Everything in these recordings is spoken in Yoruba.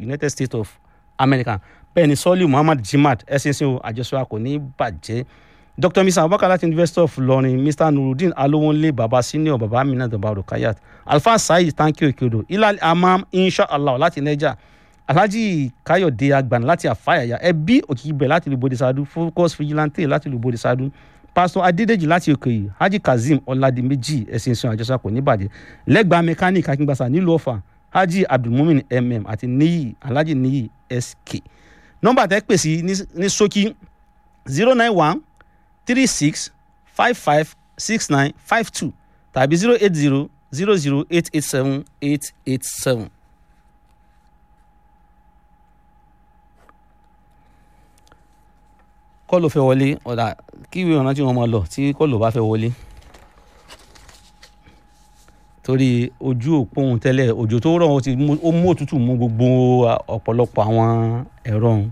united states of america bẹ́ẹ̀ ni sọ́ọ́lì muhammad jimad ẹ̀sìnsìn o àjọṣe kò ní bàjẹ́ dr misa abubakar láti university of lọrin mr nurudeen alowonle baba senior baba amina baba rukayat alfa saheed tanki okeodo ilal amam inshallah láti niger alhaji kayode agbana láti afayaya ẹbí òkìkíbẹ láti lu bodisadu focus vigilante láti lu bodisadu pastor adedeji láti òkèyí haji kazeem ọládìméjì ẹsìn sùn àjọṣepọ̀ nìbàdàn lẹ́gbàá mechanic akíngbàsá nílùú ọ̀fà haji abdulmumin mm àti niyi alhaji niyi sk nọ́mbà tẹ́ pèsè ní ṣókí zero nine one three six five five six nine five two tàbí zero eight zero zero zero eight eight seven eight eight seven. kọ́ọ̀lù fẹ́ wọlé ọ̀dà kí ìwé ìrántí wọn máa lọ tí kọ́ọ̀lù bá fẹ́ wọlé torí ojú òpó ohun tẹ́lẹ̀ òjò tó rọ̀ ó ti mú ó mú òtútù mú gbogbo ọ̀pọ̀lọpọ̀ àwọn ẹ̀rọ ọ̀hún.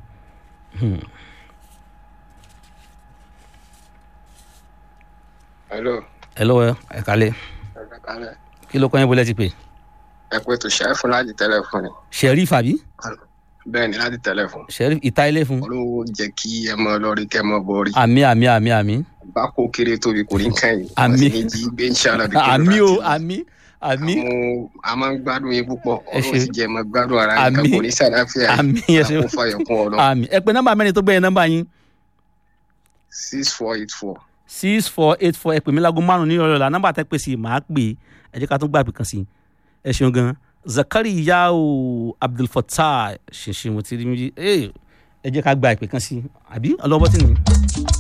hello hello ẹ kálẹ̀ ẹ kálẹ̀ kí ló kọ́ yín bọ́lẹ́ ti pè ẹ pé tó ṣe é fún láti tẹlẹfóònù sheriff àbí bẹ́ẹ̀ ni láti tẹlẹfóònù sheriff ìta ilé fún olówó jẹ́ kí ẹ mọ lórí kẹ mọ borí àmì àmì àmì àmì bá kó kéré tóbi kò ní kẹ́yìn Àmì. wọ́n sì ní jí gbé ń ṣàlọ́ bí àmì o àmì àmì àwọn a máa ń gbádùn yín púpọ̀ Ẹ ṣé. ọlọ́run sì jẹ́ mọ gbádùn ara yín Àmì. kan kò ní sàdáfíà àmì ẹ ṣe kó fàyọ̀ kún ọ lọ àmì ẹ pé nọ́mbà mẹ́rin tó gbẹ̀yìn nọ́mbà yín six four eight four six four eight four ẹ pè mí láago márùn ní ìrọ̀lẹ́ ọ̀la nọ́mbà tẹ́ pè sí màá pè é ẹ jẹ́ ká tún gbàgbé kan sí i ẹ ṣeun gan zakari yao abdulfatah ṣinṣin mo ti rí mi ẹ jẹ́ ká gba ìpè kan sí i àbí ọlọ́wọ́ tí nìyí.